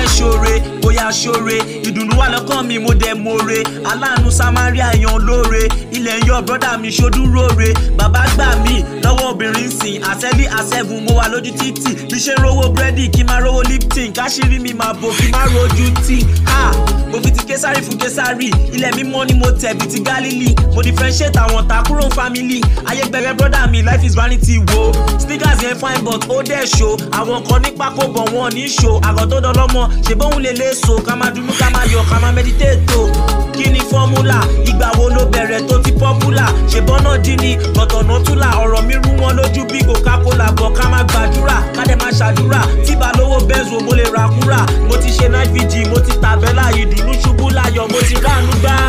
fẹ́ ṣoore bóyá ṣoore ìdùnnú wà lọ́kàn mi mo dẹ̀ more aláàánú samaria yan lóore ilẹ̀ ń yọ brọ́dà mi ṣodúróore bàbá gbà mí lọ́wọ́ obìnrin sìn àṣẹ́lí àṣẹ́gun mo wà lójú títì bí ṣe ń rówó búrẹ́dì kí n máa rówó lipton káṣírí mi máa bò kí n máa rojú tí ha mo fi ti késàrì fún késàrì ilẹ̀ mímọ́ ni mo tẹ̀ bí ti gálílì mo differentiate àwọn ta kúrò family ayé gbẹgbẹ brọ́dà mi life is vanity wo sneakers yẹn fine but ó dẹ̀ ṣo àwọn kan ní pákó bọ̀ wọ́n ní ṣo àgọ́ tó dọlọ́mọ ṣe bóun lè lè so ká máa dunu ká máa yọ ká máa meditate o kí ni fọ́múlà ìgbà wo ló bẹ̀rẹ̀ tó ti popular ṣe bọ́nà dín ní gbọ̀tọ̀nà túlà ọ̀rọ̀ mi rú wọn lójú bí coca-cola bọ̀ ká máa gbàdúrà ká dẹ̀ máa ṣàdúrà tí bá lówó bẹ́ẹ̀zù mo lè ra kúrà mo ti ṣe night vigil mo ti tàbẹ́là ìdùnnú ṣubú láyọ̀ mo ti ráàánú gbà